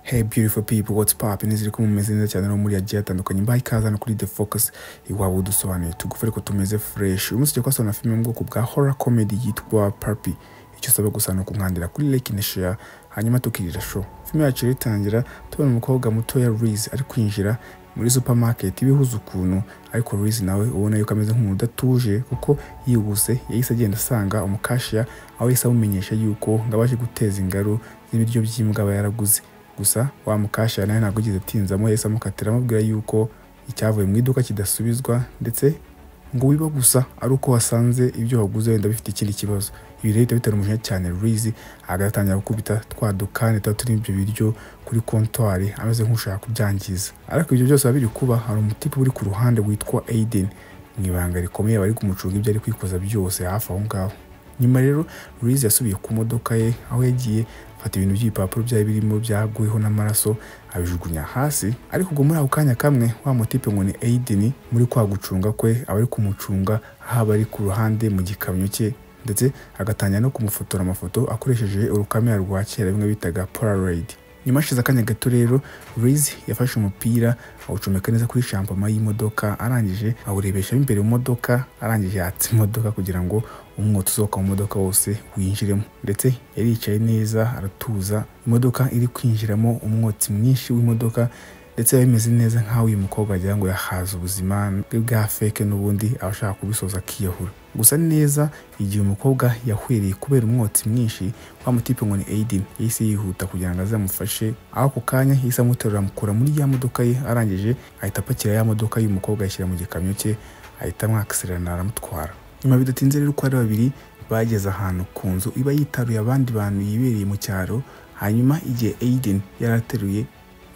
Hey beautiful people, what's up? Nizere ko mumeze neza cyane no muri agiye atandukanye. Mbaye ikaze hano kuri The Focus iwabo udusobanuye tugufe ariko tumeze fresh. Uyu munsi tugiye kubasana filime yo mu bwoko bwa horror comedy yitwa Puppy. Icyo usabwa gusa ni ukunkandira kuri like na share hanyuma tukirira show. Filime yacu rero itangira tubona umukobwa mutoya Reese ari kwinjira muri supermarket ibihuza ukuntu ariko Reese nawe ubona yuko ameze nk'umuntu udatuje kuko yihuse yahise agenda asanga umukashiya aho yahise amumenyesha yuko ngo abaje guteza ingaru z'ibiryo by'imbwa aba yaraguze gusa wa mukashiya nawe ntabwo yigeze atinzamo yahise amukatira amubwira yuko icyavuye mu iduka kidasubizwa ndetse ngo wiba gusa ari uko wasanze ibyo waguze wenda bifite ikindi kibazo ibi rero bihita bitera umujinya cyane Reese agatangira gukubita twa dukani tuba turimo ibyo biryo kuri kontwari ameze nk'ushaka kubyangiza ariko ibyo byose biba biri kuba hari umutipe uri ku ruhande witwa Aiden mu ibanga rikomeye bari kumucunga ibyo ari kwikoza byose hafi aho ngaho nyuma rero Reese yasubiye ku modoka ye aho yagiye afata ibintu by'ibipapuro byari birimo byaguyeho n'amaraso abijugunya hasi ariko ubwo muri ako kanya kamwe wa mutipe ngo ni Aiden muri kwa gucunga kwe aba ari kumucunga haba ari ku ruhande mu gikamyo cye ndetse agatangira no kumufotora amafoto akoresheje urukamera rwa kera bimwe bitaga Polaroid nyuma hashize akanya gato rero Reese yafashe umupira awucomeka neza kuri shampama y'imodoka arangije awurebesha imbere mu modoka arangije yatsa imodoka kugira ngo umwotsi usohoka mu modoka wose winjiremo ndetse yaricaye neza aratuza imodoka iri kwinjiramo umwotsi mwinshi w'imodoka ndetse biba bimeze neza nk'aho uyu mukobwa wagira ngo yahaza ubuzima bwe bwa feke n'ubundi aba ashaka kubisoza akiyahura gusa neza igihe umukobwa yahwereye kubera umwotsi mwinshi wa mutipe ngo ni Aiden yahise yihuta kugira ngo azamufashe aho ako kanya yahise amuterura amukura muri ya modoka ye arangije ahita apakira ya modoka y'umukobwa ayishyira mu gikamyo cye ahita amwakiserana aramutwara nyuma bidatinze rero uko ari babiri bageze ahantu ku nzu iba yitaruye abandi bantu yibereye mu cyaro hanyuma igihe Aiden yari ateruye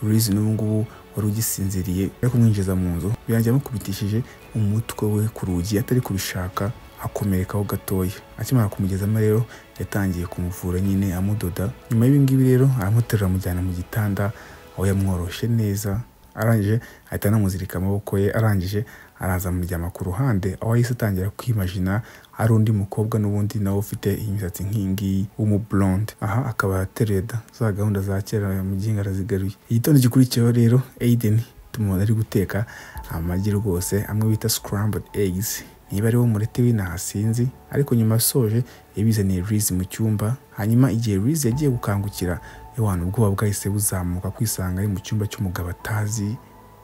Reese n'ubu ngubu wari ugisinziriye ari kumwinjiza mu nzu birangira amukubitishije umutwe we ku rugi atari kubishaka akomerekaho gatoya akimara kumugezamo rero yatangiye kumuvura nyine amudoda nyuma y'ibingibi rero aramuterura amujyana mu gitanda aho yamworoshe neza arangije ahita anamuzirika amaboko ye arangije araza amuryama ku ruhande aho yahise atangira kwimajina ari undi mukobwa n'ubundi nawe ufite imisatsi nk'iyingiyi w'umublonde aha akaba ateruye da za gahunda za kera mu gihinga arazigaruye igitondo gikurikiyeho rero Aiden tumubona ari guteka amagi rwose amwe bita scrambled eggs niba ari wo murete w'inaha sinzi ariko nyuma asoje yabizaniye Reese mu cyumba hanyuma igihe Reese yagiye gukangukira ewana ubwoba bwahise buzamuka kwisanga ari mu cyumba cy'umugabo atazi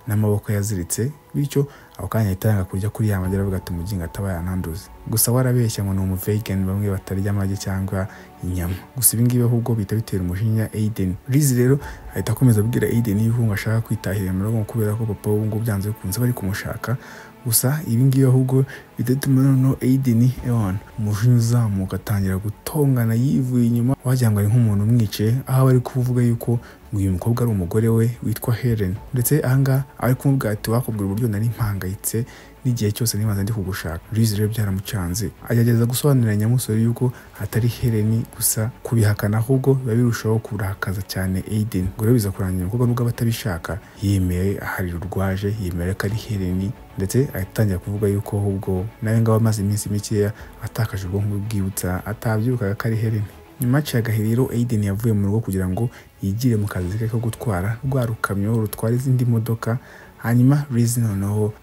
n'amaboko yaziritse bityo ako kanya ahita yanga kurya kuri ya magi aravuga ati umugingo ataba yananduza gusa warabeshya ngo ni umuvegan bamwe batarya amagi cyangwa inyama gusa ibi ngibi ahubwo bihita bitera umujinya Aiden Reese rero ahita akomeza abwira Aiden yuko ashaka kwitahira mu rugo kubera ko papa we ngo byanze bikunze bari kumushaka gusa ibi ngibi ahubwo bidatuma noneho Aiden Ewan umujinya uzamuka atangira gutongana yivuye inyuma wagira ngo ari nk'umuntu umwice aho aba ari kuvuga yuko uyu mukobwa ari umugore we witwa Helen ndetse ahangaha ari kumubwira ati wakubwira uburyo nari mpangayitse n'igihe cyose nibanza ndi kugushaka Reese rero byaramucanze agerageza gusobanurira nyamusore yuko atari Helen gusa kubihakana ahubwo biba birushaho kurakaza cyane Aiden ngo rero biza kurangira umukobwa nubwo aba atabishaka yemeye ahari rurwaje yemera ko ari Helen ndetse atangira kuvuga yuko ahubwo nawe ngaho amaze iminsi mikeya atakaje ubwonko bwibutsa atabyukaga ko ari Helen nyuma yaciye agahe rero Aiden yavuye mu rugo kugira ngo yigire mu kazi ke ko gutwara rwa rukamyo rutwara izindi modoka hanyuma Reese noneho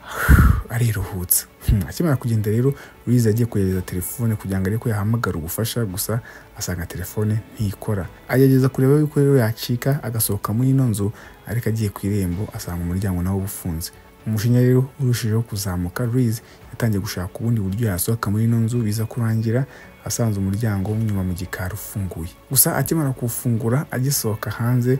ariruhutsa akimara kugenda rero Reese agiye kugerageza telefone kugira ngo arebe ko yahamagara ubufasha gusa asanga telefone ntikora agerageza kureba yuko rero yacika agasohoka muri ino nzu ariko agiye ku irembo asanga umuryango nawo ufunze umushinya rero urushijeho kuzamuka Reese yatangiye gushaka ubundi buryo yasohoka muri ino nzu biza kurangira asanze umuryango w'inyuma mu gikari ufunguye gusa akimara kuwufungura agisohoka hanze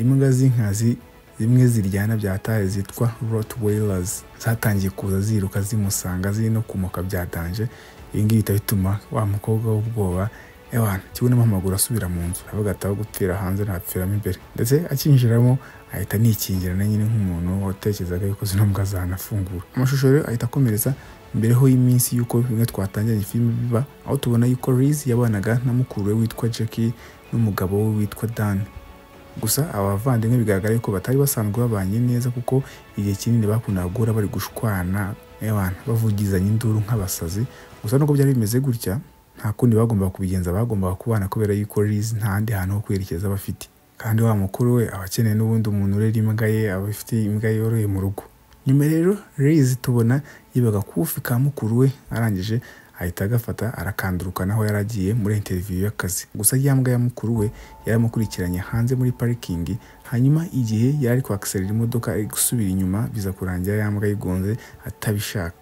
imbwa z'inkazi zimwe ziryana byataye zitwa rottweilers zatangiye kuza ziruka zimusanga ziri no kumuka byadanje ibi ngibi bihita bituma wa mukobwa w'ubwoba ewana kibonamo amaguru asubira mu nzu aravuga ati aho gupfira hanze ntapfiramo imbere ndetse akinjiramo ahita anikingira na nyine nk'umuntu watekerezaga yuko zino mbwa zanafungura amashusho rero ahita akomereza mbereho y'iminsi y'uko bimwe twatangiranye filime biba aho tubona yuko Reese yabanaga na mukuru we witwa Jackie n'umugabo we witwa Dan gusa aba bavandimwe bigaragara yuko batari basanzwe babanye neza kuko igihe kinini bakundaga guhura bari gushwana ewana bavugizanya induru nk'abasazi gusa nubwo byari bimeze gutya nta kundi bagombaga kubigenza bagombaga kubana kubera yuko Reese nta handi hantu ho kwerekeza bafite kandi wa mukuru we aba akeneye n'ubundi umuntu urera imbwa ye aba afite imbwa yoroye mu rugo nyuma rero Liz tubona yiba agakufi ka mukuru we arangije ahita agafata arakanduruka naho yari agiye muri interiviyu y'akazi gusa rya mbwa ya mukuru we yari amukurikiranye hanze muri parikingi hanyuma igihe yari ari kwakiserera imodoka ari gusubira inyuma biza kurangira ya mbwa yigonze atabishaka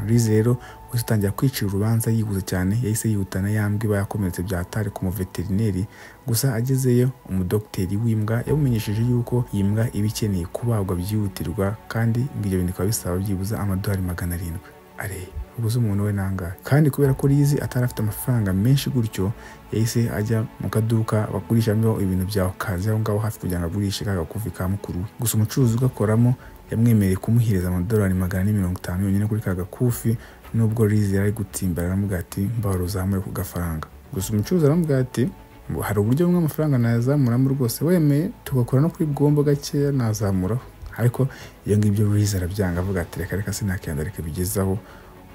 Liz rero wese utangira kwicira urubanza yibuze cyane yahise yihutana ya mbwa iba yakomeretse byatari ku muveterineri gusa agezeyo umudogiteri w'imbwa yamumenyesheje yuko iyi mbwa iba ikeneye kubagwa byihutirwa kandi ibyo bintu bikaba bisaba byibuze amadolari magana arindwi areye uguze umuntu we nangahe kandi kubera ko rizi atari afite amafaranga menshi gutyo yahise ajya mu kaduka bagurishamo ibintu bya okazi aho ngaho hafi kugira ngo agurishe ka gakufi ka mukuru we gusa umucuruzi ugakoramo yamwemereye kumuhereza amadolari magana ane mirongo itanu yonyine kuri ka gakufi nubwo rizi yari ari gutsimbara aramubwira ati mbahora uzamure ku gafaranga gusa umucuruzi aramubwira ati ngo hari uburyo bumwe amafaranga nayazamuramo rwose wemeye tugakora no kuri bwombo gakeya nazamuraho ariko iyo ngibyo rizi arabyanga avuga ati reka reka sinakenda reka bigezaho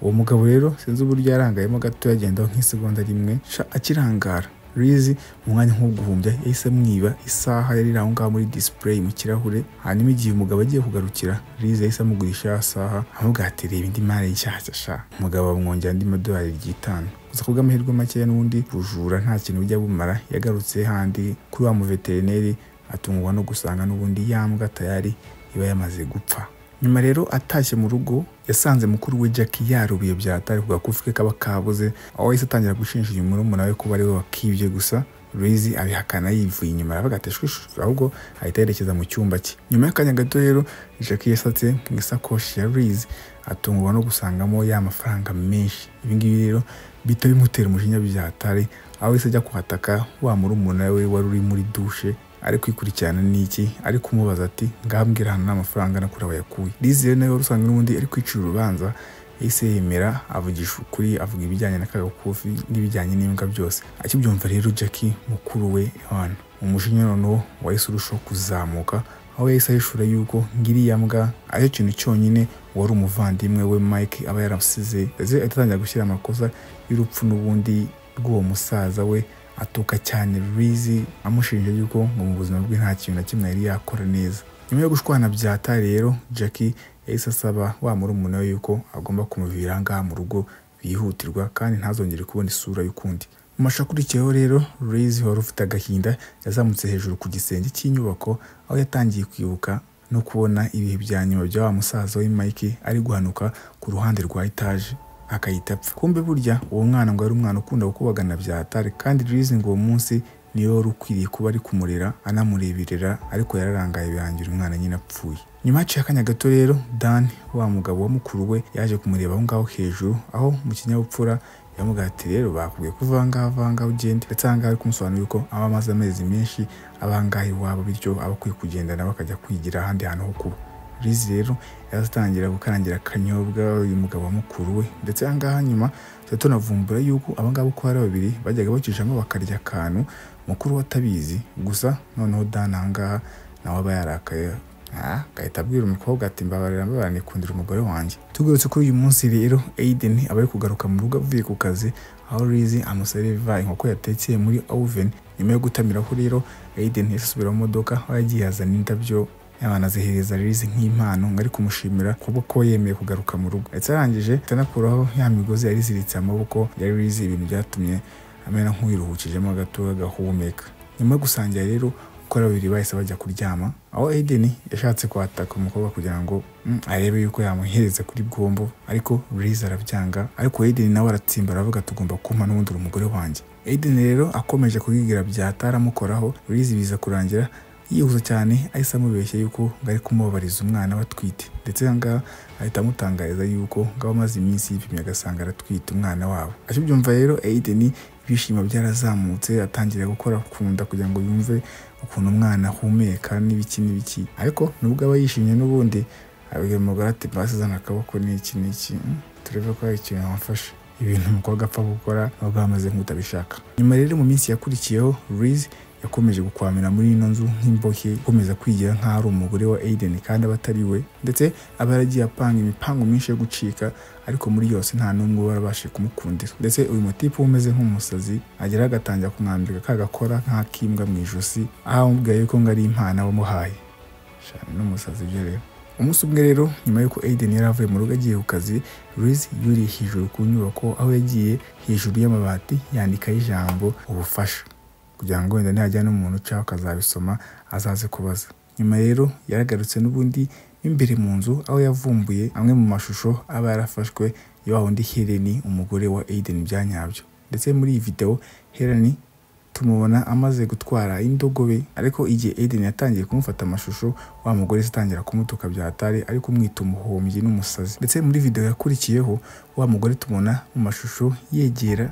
uwo mugabo rero sinzi uburyo yarangayemo gato yagendaho nk'isegonda rimwe sha akirangara rizi mu mwanya nk'uguhumbya yahise amwiba isaha yari iri aho ngaho muri display mu kirahure hanyuma igihe umugabo agiye kugarukira rizi yahise amugurisha ya saha avuga ati reba indi mari nshyashya sha umugabo amwongera andi madolari ry'itanu gusa kubw'amahirwe makeya n'ubundi bujura nta kintu bujya bumara yagarutse handi kuri wa muveterineri atungwa no gusanga n'ubundi yambwa tayari iba yamaze gupfa nyuma rero atashye mu rugo yasanze mukuru we Jackie yarubiye byatari ku gakufi ke kaba kabuze aho yahise atangira gushinja uyu murumuna we kuba ari we wakibye gusa Luizi abihakana yivuye inyuma aravuga ati shwishwishwe ahubwo ahita yerekeza mu cyumba cye nyuma y'akanya gato rero Jackie yasatse mu isakoshi ya Luizi atungurwa no gusangamo ya mafaranga menshi ibi ngibi rero bihita bimutera umujinya byatari aho yahise ajya kuhataka wa murumuna we wari uri muri dushe ari kwikurikirana n'iki ari kumubaza ati ngambwira hano n'amafaranga nakuri wayakuye rizere nawe wari usanga n'ubundi ari kwicira urubanza yahise yemera avugisha ukuri avuga ibijyanye na kagakufi n'ibijyanye n'imbwa byose akibyumva rero Jackie mukuru we hano umujinya noneho wahise urushaho kuzamuka aho yahise ahishura yuko ngiriya mbwa aricyo kintu cyonyine wari umuvandimwe we Mike aba yaramusize atangira gushyira amakosa y'urupfu n'ubundi rw'uwo musaza we atuka cyane rizi amushinja yuko ngo mu buzima bwe nta kintu na kimwe yari yakora neza nyuma yo gushwana byata rero Jackie yahise asaba wa murumuna we yuko agomba kumuvira ngaha mu rugo bihutirwa kandi ntazongere kubona isura y'ukundi mu mashusho akurikiyeho rero rizi wari ufite agahinda yazamutse hejuru ku gisenge cy'inyubako aho yatangiye kwibuka no kubona ibihe bya nyuma bya wa musaza we Mike ari guhanuka ku ruhande rwa etaje akayita apfa kumbe burya uwo mwana ngo ari umwana ukunda gukubagana byatare kandi rizi ngo uwo munsi niyo wari ukwiriye kuba ari kumurera anamureberera ariko yararangaye birangira umwana nyine apfuye nyuma haciye akanya gato rero dan wa mugabo wa mukuru we yaje kumureba aho ngaho hejuru aho mu kinyabupfura yamubwira ati rero bakubwiye ko uvanga avanga ugende ndetse aha ngaha ari kumusobanurira ko aba amaze amezi menshi abangaha iwabo bityo aba akwiye kugendana bakajya kwigira ahandi hantu ho kuba rizi rero yatangira gukarangira akanyobwa uyu mugabo wa mukuru we ndetse ahangaha nyuma tujya tunavumbura yuko abangaba uko ari babiri bajyaga bacishamo bakarya akantu mukuru we atabizi gusa noneho dani ahangaha nawe aba yarakaye agahita abwira umukobwa ati mbabarira mbabarira nikundira umugore wanjye tugarutse kuri uyu munsi rero Aiden aba ari kugaruka mu rugo avuye ku kazi aho rizi amuseriva inkoko yatekeye muri oven nyuma yo gutamiraho rero Aiden yasubira mu modoka aho yagiye yazana indabyo yabanazihereza rizi nk'impano ngo ari kumushimira kuba ko yemeye kugaruka mu rugo ndetse arangije atanakuraho ya migozi yari iziritse amaboko yari rizi ibintu byatumye amera nk'uwiruhukijemo gato agahumeka nyuma yo gusangira rero uko ari babiri bahise bajya kuryama aho Aiden yashatse kwataka umukobwa kugira ngo arebe yuko yamuhereza kuri bwombo ariko rizi arabyanga ariko Aiden nawe aratsimba aravuga tugomba kumpa n'ubundi umugore wanjye Aiden rero akomeje kubwira byataramukoraho rizi biza kurangira yihuza cyane ahise amubeshya yuko ngo ari kumubabariza umwana we atwite ndetse ahangaha ahita amutangariza yuko ngo aba amaze iminsi yipimye agasanga aratwite umwana wabo akibyumva rero Aiden ibyishimo byarazamutse atangira gukora ku nda kugira ngo yumve ukuntu umwana ahumeka n'ibiki n'ibiki ariko nubwo aba yishimye n'ubundi abwira umugore ati mbasi zana akaboko n'iki n'iki turebe ko hari ikintu wamfashe ibintu umukobwa apfa gukora nubwo bamaze nk'utabishaka nyuma rero mu minsi yakurikiyeho Riz yakomeje gukwamira muri ino nzu nk'imbohe akomeza kwigira nk'aho ari umugore wa Aiden kandi aba atari we ndetse aba yaragiye apanga imipango myinshi yo gucika ariko muri yose nta n'umwe uba warabashije kumukundira ndetse uyu mutipe uba umeze nk'umusazi agera agatangira kumwambika kagakora nk'ak'imbwa mu ijosi aho amubwira yuko ngo ari impano wamuhaye shani n'umusazi byo rero umunsi umwe rero nyuma y'uko Aiden yari avuye mu rugo agiye ku kazi Luis yuriye hejuru ku nyubako aho yagiye hejuru y'amabati yandikaho ijambo ubufasha kugira ngo wenda nihajya n'umuntu ucaho akazabisoma azaze kubaza nyuma rero yaragarutse n'ubundi imbere mu nzu aho yavumbuye amwe mu mashusho aba yarafashwe ya wa wundi Heleni umugore wa Aiden byanyabyo ndetse muri iyi videwo Heleni tumubona amaze gutwara indogobe ariko igihe Aiden yatangiye kumufata amashusho wa mugore atangira kumutuka bya hatari ariko umwita umuhombyi n'umusazi ndetse muri video yakurikiyeho wa mugore tumubona mu mashusho yegera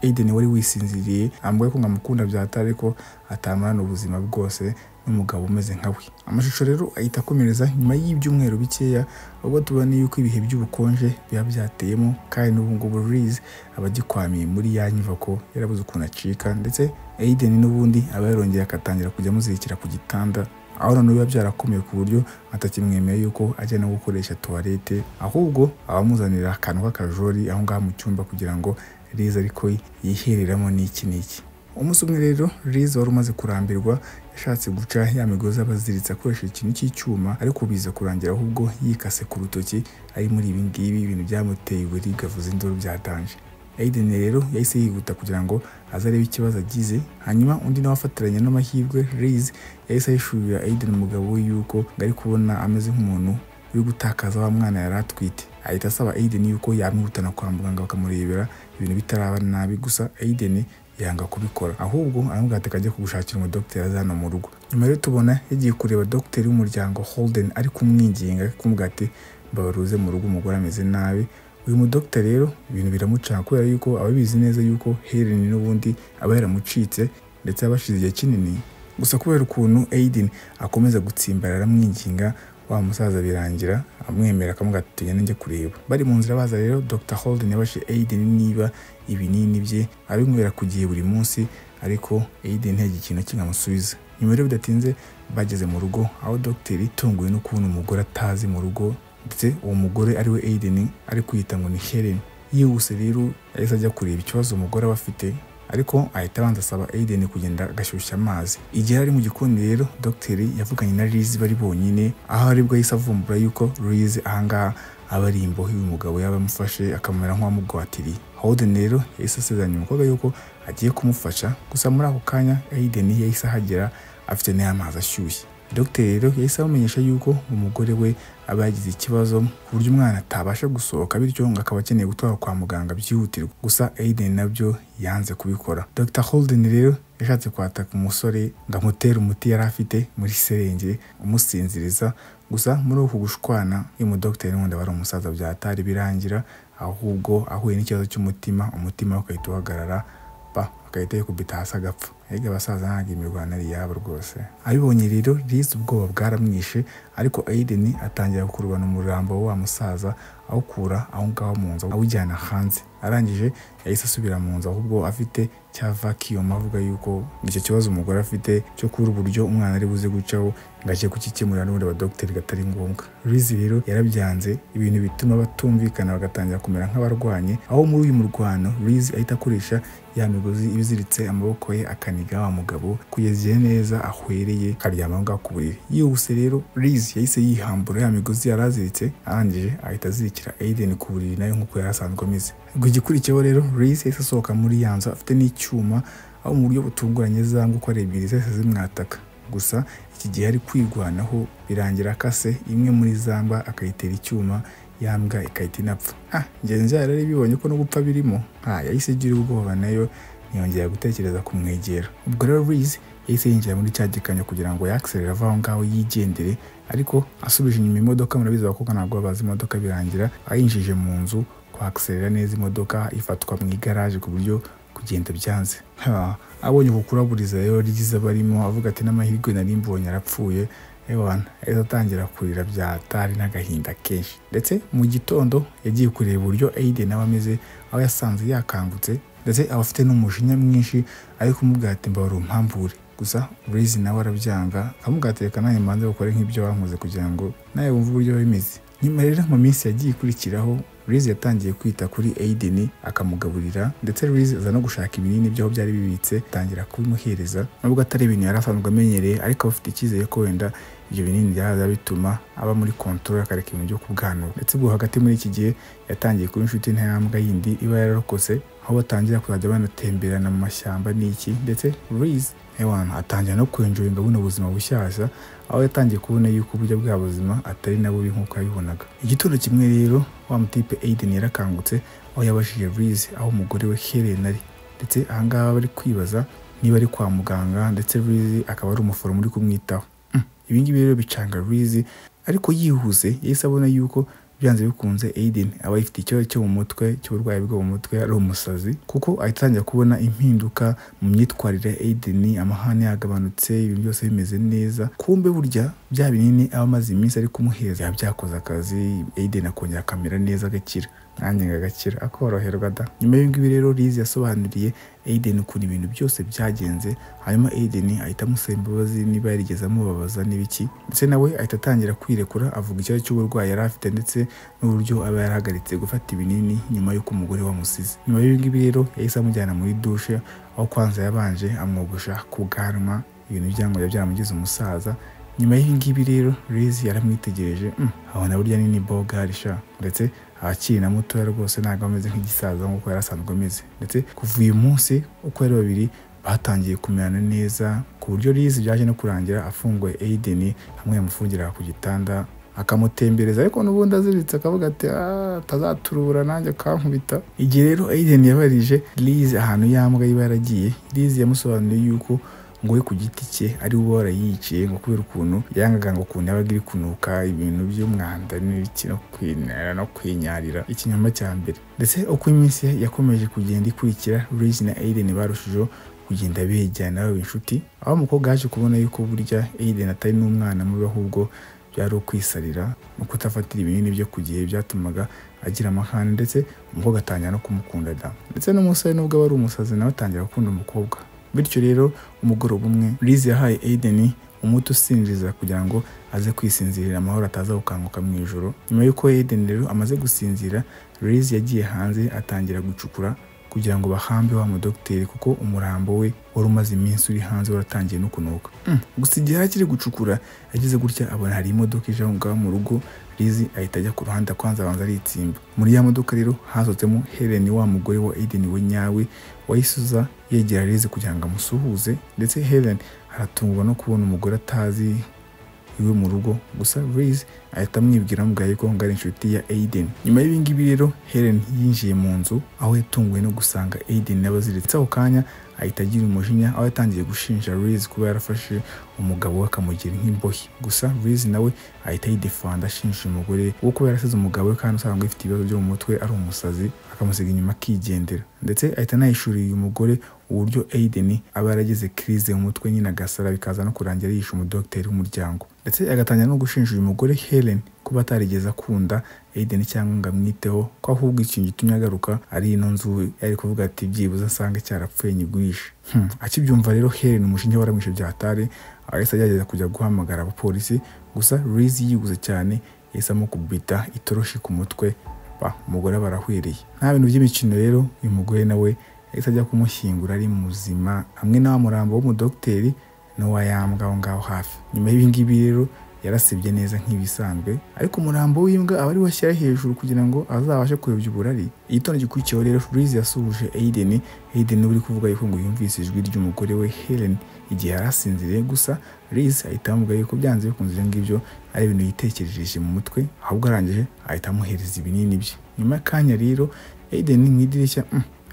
Aiden wari wisinziriye ambaye ko nkamukunda bya hatari ariko atamarana ubuzima bwose n'umugabo umeze nka we amashusho rero ahita akomereza nyuma y'ibyumweru bikeya ubwo tubona yuko ibihe by'ubukonje biba byateyemo kandi n'ubu ngubu Riz aba agikwamiye muri ya nyubako yarabuze ukuntu acika ndetse Aiden n'ubundi aba yarongeye agatangira kujya amuzirikira ku gitanda aho noneho biba byarakomeye ku buryo atakimwemeye yuko ajya no gukoresha tuwarete ahubwo abamuzanira akantu k'akajori aho ngaho mu cyumba kugira ngo Riz ariko yihereramo n'iki n'iki umunsi umwe rero Riz wari umaze kurambirwa yashatse guca ya migozi abaziritse akoresha ikintu cy'icyuma ariko biza kurangira ahubwo yikase ku rutoki ari muri ibi ngibi ibintu byamuteye uburibwe avuza induru byatanje Aiden rero yahise yihuta kugira ngo aze arebe ikibazo agize hanyuma undi nawe afatiranye n'amahirwe Riz yahise ahishurira Aiden umugabo we yuko ngo ari kubona ameze nk'umuntu uri gutakaza wa mwana yari atwite ahita asaba Aiden yuko yamwihutana kwa muganga bakamurebera ibintu bitaraba nabi gusa Aiden yanga kubikora ahubwo aramubwira ati akajya kugushakira umudogiteri aza hano mu rugo nyuma rero tubona yagiye kureba dogiteri w'umuryango Holden ari kumwinginga kumubwira ati mbabaruze mu rugo umugore ameze nabi uyu mudogiteri rero ibintu biramucanga kubera yuko ababizi neza yuko Helen n'ubundi aba yaramucitse ndetse abashize igihe kinini gusa kubera ukuntu Aiden akomeza gutsimbara aramwinginga wa musaza birangira amwemera akamubwira ati tugende njye kureba bari mu nzira baza rero Dr Holden yabashije Aiden niba ibinini bye abinywera ku gihe buri munsi ariko Aiden ntagira ikintu kinamusubiza nyuma rero bidatinze bageze mu rugo aho dogiteri itunguwe no kubona umugore atazi mu rugo ndetse uwo mugore ariwe Aiden ari kwita ngo ni Helen yihuse rero yahise ajya kureba ikibazo umugore aba afite ariko ahita abanza asaba Aiden kugenda agashyushya amazi igihe ari mu gikoni rero dogiteri yavuganye na Liz bari bonyine aho aribwo yahise avumbura yuko Liz ahangaha aba ari imbohe uyu mugabo yaba amufashe akamera nk'uwamugwatiriye Holden rero yahise asezeranya umukobwa yuko agiye kumufasha gusa muri ako kanya Aiden yahise ahagera afite n'amazi ashyushye dogiteri rero yahise amumenyesha yuko umugore we aba yagize ikibazo ku buryo umwana atabasha gusohoka bityo ngo akaba akeneye gutwara kwa muganga byihutirwa gusa Aiden nabyo yanze kubikora Dr Holden rero yashatse kwataka umusore ngo amutere umuti yari afite muri serenge umusinziriza gusa muri uku gushwana uyu mudogiteri n'ubundi aba ari umusaza byatari birangira ahubwo ahuye n'ikibazo cy'umutima umutima we ugahita uhagarara pa agahita yikubita hasi agapfa erega abasaza ntabwo imirwano ari iyabo rwose abibonye rero Liz ubwoba bwaramwishe ariko Aiden atangira gukurubana umurambo wa musaza awukura aho ngaho mu nzu awujyana hanze arangije yahise asubira mu nzu ahubwo afite cya vacuum avuga yuko icyo kibazo umugore afite cyo kubura uburyo umwana ari buze gucaho ngo ajye kukikemurira n'ubundi abadogiteri gatari ngombwa Liz rero yarabyanze ibintu bituma batumvikana bagatangira kumera nk'abarwanye aho muri uyu murwano Liz ahita akoresha ya migozi ibiziritse amaboko ye akaniga wa mugabo kugeza igihe neza ahwereye akaryama aho ngaho ku buriri yihuse rero Liz yahise yihambura ya migozi yari aziritse arangije ahita azirikira Aiden ku buriri nayo nk'uko yari asanzwe ameze ngo igikurikiyeho rero Reese yahise asohoka muri ya nzu afite n'icyuma aho mu buryo butunguranye za nguko ari ebyiri zose zimwataka gusa iki gihe ari kwirwanaho birangira akase imwe muri zamba akayitera icyuma yambwa ikahita inapfa ah ngenzi yari aribibonye ko no gupfa birimo ah yahise igira ubwoba nayo ntiyongera gutekereza kumwegera ubwo rero Reese yahise yinjira muri cya gikamyo kugira ngo yakiserere ava aho ngaho yigendere ariko asubije inyuma imodoka murabizi abakobwa ntabwo babazi imodoka birangira ayinjije mu nzu kwakiserera neza imodoka ifatwa mu igaraje ku buryo kugenda byanze abonye ku kuraburiza rero ryiza barimo avuga ati n'amahirwe nari mbonye arapfuye ewana ahita atangira kurira bya hatari n'agahinda kenshi ndetse mu gitondo yagiye kureba uburyo Aiden nawe ameze aho yasanze yakangutse ndetse aba afite n'umujinya mwinshi ari kumubwira ati mbabura umpambure gusa burizi nawe arabyanga akamubwira ati reka nanjye mbanze gukore nk'ibyo wankoze kugira ngo nawe wumve uburyo bimeze nyuma rero mu minsi yagiye ikurikiraho Louise yatangiye kwita kuri Aiden akamugaburira ndetse Louise aza no gushaka ibinini by'aho byari bibitse atangira kubimuhereza nubwo atari ibintu yari asanzwe amenyereye ariko aba afite icyizere ko wenda ibyo binini byaza bituma aba muri kontorora akareka ibintu byo kubwanura ndetse ubwo hagati muri iki gihe yatangiye kuba inshuti ntayambwa yindi iba yararokotse aho batangira kuzajya banatemberana mu mashyamba n'iki ndetse Louise ewana atangira no kwenjoyinga buno buzima bushyashya aho yatangiye kubona yuko uburyo bwa buzima atari na bubi nk'uko yabibonaga igitondo kimwe rero wa mutipe Aiden yarakangutse aho yabashije Louise aho umugore we Helen ari ndetse ahangaha bari kwibaza niba ari kwa muganga ndetse Louise akaba ari umuforomo uri kumwitaho ibi ngibi rero bicanga Louise ariko yihuse yahise abona yuko byanze bikunze Aiden aba yifite ikibazo cyo mu mutwe cy'uburwayi bwo mu mutwe ari umusazi kuko ahita atangira kubona impinduka mu myitwarire Aiden amahane yagabanutse ibintu byose bimeze neza kumbe burya bya binini aba amaze iminsi ari kumuhereza biba byakoze akazi Aiden akongera akamera neza agakira nanjye ngagakira akoroherwa da nyuma y'ibingibi rero Liz yasobanuriye Aiden ukuntu ibintu byose byagenze hanyuma Aiden ahita amusaba imbabazi niba yarigeze amubabaza n'ibiki ndetse nawe ahita atangira kwirekura avuga ikibazo cy'uburwayi yari afite ndetse n'uburyo aba yarahagaritse gufata ibinini nyuma y'uko umugore wamusize nyuma y'ibingibi rero yahise amujyana muri dushe aho kwanza yabanje amwogosha ku bwanwa ibintu byangombwa byaramugize umusaza nyuma y'ibingibi rero Liz yaramwitegereje abona burya nini bogarisha ndetse abakiri na mutoya rwose ntabwo ameze nk'igisaza nk'uko yari asanzwe ameze ndetse kuva uyu munsi uko ari babiri batangiye kumerana neza ku buryo Liz byaje no kurangira afunguye Aiden hamwe yamufungiraga ku gitanda akamutembereza ariko n'ubundi aziritse akavuga ati atazaturubura nanjye akankubita igihe rero Aiden yabarije Liz ahantu yambwa iba yaragiye Liz yamusobanuriye yuko ngo we ku giti cye ari we warayiciye ngo kubera ukuntu yangaga ngo ukuntu yabaga iri kunuka ibintu by'umwanda n'ibiki no kwinara no kwinyarira ikinyoma cya mbere ndetse uko iminsi yakomeje kugenda ikurikira Louise na Aiden barushijeho kugenda bejyana baba inshuti aho umukobwa yaje kubona yuko burya Aiden atari n'umwana mubi ahubwo byari ukwisarira no kutafatira ibinini byo ku gihe byatumaga agira amahane ndetse umukobwa atangira no kumukunda da ndetse n'umusore nubwo aba ari umusazi nawe atangira gukunda umukobwa bityo rero umugoroba umwe Liz yahaye Aiden umuti usinziriza kugira ngo aze kwisinzirira amahoro ataza gukanguka mu ijoro nyuma y'uko Aiden rero amaze gusinzira Liz yagiye hanze atangira gucukura kugira ngo bahambe wa mudogiteri kuko umurambo we wari umaze iminsi uri hanze waratangiye no kunuka gusa igihe akiri gucukura yagize gutya abona hari imodoka ije aho ngaho mu rugo Liz ahita ajya ku ruhande kwanza abanza aritsimba muri ya modoka rero hasohotsemo Helen wa mugore wa Aiden we nyawe wayisuza yegera Liz kugira ngo amusuhuze ndetse Helen aratungwa no kubona umugore atazi iwe mu rugo gusa Liz ahita amwibwira amubwira ko ngo ari inshuti ya Aiden nyuma y'ibingibi rero Helen yinjiye mu nzu aho yatunguwe no gusanga Aiden n'abaziritse ako kanya ahita agira umujinya aho yatangiye gushinja Liz kuba yarafashe umugabo we akamugira nk'imbohe gusa Liz nawe ahita yidefanda ashinja umugore wo kuba yarasize umugabo we kandi usanzwe afite ibibazo byo mu mutwe ari umusazi akamusiga inyuma akigendera ndetse ahita anahishurira uyu mugore uburyo Aiden aba yaragize crise mu mutwe nyine agasara bikaza no kurangira yishe umudogiteri w'umuryango ndetse agatangira no gushinja uyu mugore Helen kuba atarigeze akunda Aiden cyangwa ngo amwiteho ko ahubwo ikintu gitumye agaruka ari ino nzu yari kuvuga ati byibuze asange cyarapfuye nyigurishe hmm. akibyumva rero Helen umushinja waramwishe byatare ahise agerageza kujya guhamagara abapolisi gusa Liz yiguze cyane yahise amukubita itoroshi ku mutwe ba umugore barahwiriye nta bintu by'imikino rero uyu mugore nawe yahise ajya kumushyingura ari muzima hamwe na wa murambo w'umudogiteri n'uwayambwa aho ngaho hafi nyuma y'ibingibi rero yarasibye neza nk'ibisanzwe ariko umurambo w'imbwa aba ari washyira hejuru kugira ngo azabashe kuyobya uburari igitondo gikurikiyeho rero Louise yasuhuje Aiden Aiden uri kuvuga yuko ngo yumvise ijwi ry'umugore we Helen igihe yari asinziriye gusa Louise ahita amubwira yuko byanze bikunze ibyo ngibyo ari ibintu yitekerejeje mu mutwe ahubwo arangije ahita amuhereza ibinini bye nyuma y'akanya rero Aiden mu idirishya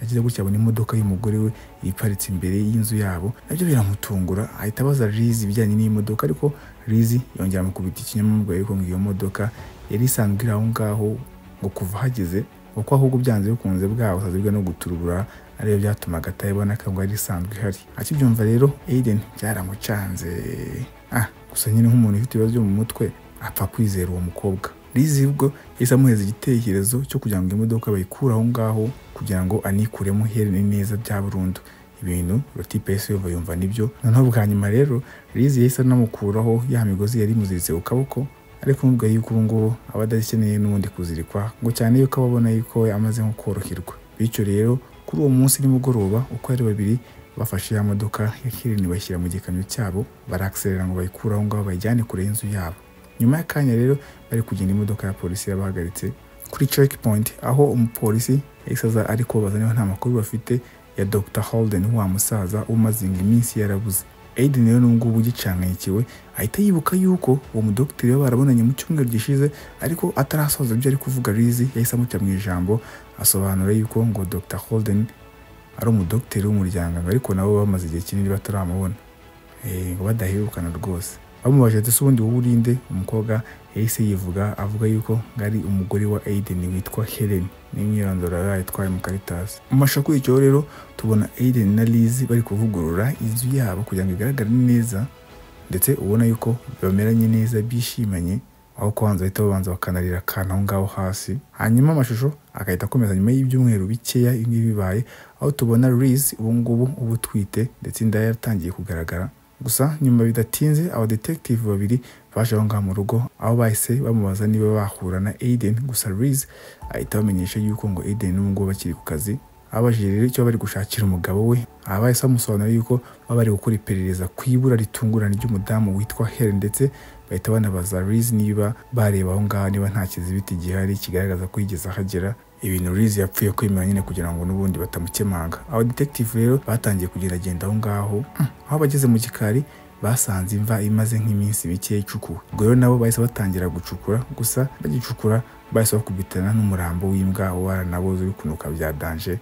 yagize gutya abona imodoka y'umugore we iparitse imbere y'inzu yabo nabyo biramutungura ahita abaza Liz ibijyanye n'imodoka ariko Liz yongera amukubita ikinyamwuga yuko ngo iyo modoka yari isanzwe iri aho ngaho ngo kuva hageze kuko ahubwo byanze bikunze bwabo bwe no guturubura ariyo byatumaga atayibona ko yari isanzwe ihari akibyumva rero Aiden byaramucanze ah gusa nyine nk'umuntu ufite ibibazo byo mu mutwe apfa kwizera uwo mukobwa rizibwo yahise amuhereza igitekerezo cyo kugira ngo imodoka bayikure aho ngaho kugira ngo anikuremo iherene neza bya burundu ibintu rotipe yahise yumva yumva nibyo noneho bwa nyuma rero rizi yahise anamukuraho ya migozi yari imuziritse ku kaboko ariko kumubwira yuko ubu ngubu aba adakeneye n'ubundi kuzirikwa ngo cyane yuko aba abona yuko amaze nko koroherwa bityo rero kuri uwo munsi nimugoroba uko ari babiri bafashe ya modoka ya Kirini bashyira mu gikamyo cyabo barakiserera ngo bayikure aho ngaho bayijyane kure y'inzu yabo nyuma y'akanya rero bari kugenda imodoka ya polisi yabahagaritse kuri checkpoint aho umupolisi yahise aza ari kubabaza niba nta makuru bafite ya Dr Holden wa musaza umazinga iminsi yarabuze Aiden rero n'ubwo ubu gicanganyikiwe ahita yibuka yuko uwo mudogiteri we barabonanye mu cyumweru gishize ariko atarasoza ibyo ari kuvuga Liz yahise amuca mu ijambo asobanura yuko ngo Dr Holden ari umudogiteri w'umuryango ariko nabo bamaze igihe kinini bataramubona Eh, ngo badaherukana rwose bamubaje ati se ubundi wowe urinde umukobwa yahise yivuga avuga yuko ngo ari umugore wa Aiden witwa Helen n'imyirondoro yari yayitwaye mu Caritas mu mashusho kuri icyo rero tubona Aiden na Liz bari kuvugurura inzu yabo kugira ngo igaragare neza ndetse ubona yuko bameranye neza bishimanye aho kubanza bahita babanza bakanarira akantu aho ngaho hasi hanyuma amashusho agahita akomeza nyuma y'ibyumweru bikeya ibi bibaye aho tubona Liz ubu ngubu uba utwite ndetse inda ye yaratangiye kugaragara gusa nyuma bidatinze abadetektive babiri baje aho ngaho mu rugo aho bahise bamubaza niba bahura na Aiden gusa Liz ahita bamenyesha yuko ngo Aiden n'ubu ngubu bakiri ku kazi abajije rero icyo bari gushakira umugabo we aha bahise bamusobanura yuko baba bari gukora iperereza ku ibura ritungurana ry'umudamu witwa Helen ndetse bahita banabaza Liz niba bareba aho ngaho niba nta kizibiti gihari kigaragaza ko yigeze ahagera ibintu Liz yapfuye kwemera nyine kugira ngo n'ubundi batamukemanga aba detective rero batangiye kugeragenda aho ngaho Hmm, aho bageze mu gikari basanze imva imaze nk'iminsi mike icukuwe ubwo rero nabo bahise batangira gucukura gusa bagicukura bahise bakubitana n'umurambo w'imbwa waranaboze uri kunuka bya danje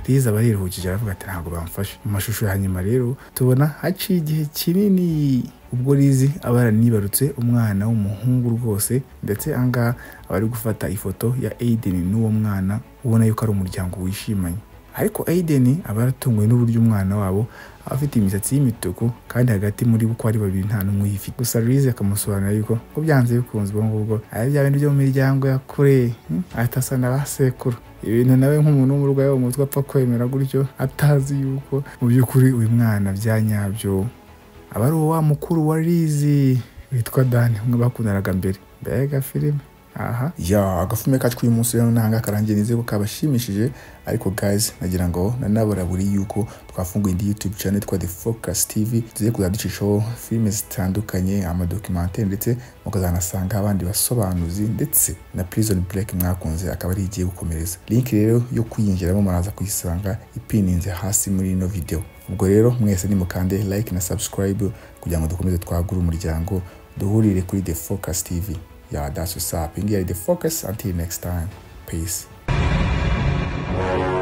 riza aba yiruhukije aravuga ati ntabwo bamfashe mu mashusho ya nyuma rero tubona haciye igihe kinini ubwo rizi aba yaranibarutse umwana w'umuhungu rwose ndetse ahangaha aba ari gufata ifoto ya Aiden n'uwo mwana ubona yuko ari umuryango wishimanye ariko Aiden aba yaratunguwe n'uburyo umwana wabo aba afite imisatsi y'imituku kandi hagati muri bo uko ari babiri nta n'umwe uyifite gusa Riz akamusobanurira yuko ko byanze bikunze ubwo ngubwo ari bya bintu byo mu miryango ya kure hmm, ahita asa na ba sekuru ibintu nawe nk'umuntu w'umurwayi wo mu mutwe apfa kwemera gutyo atazi yuko mu by'ukuri uyu mwana bya nyabyo aba ari uwa mukuru wa rizi witwa dani umwe bakundanaga mbere mbega filime aha ya agafilime kacu k'uyu munsi rero nanga karangiye nizeye ko kabashimishije ariko guys nagira ngo nanabura buri yuko twafunguye indi youtube channel yitwa the focus tv tugiye kuzajya ducishaho filime zitandukanye amadokimantere ndetse mukazanasanga abandi basobanuzi ndetse na prison break mwakunze akaba ari igiye gukomereza link rero yo kuyinjiramo muraza kuyisanga ipininze hasi muri ino video ubwo rero mwese nimukande like na subscribe kugira ngo dukomeze twagure umuryango duhurire kuri the focus tv ya daso sapu iyi ngiyi ari the focus until next time peace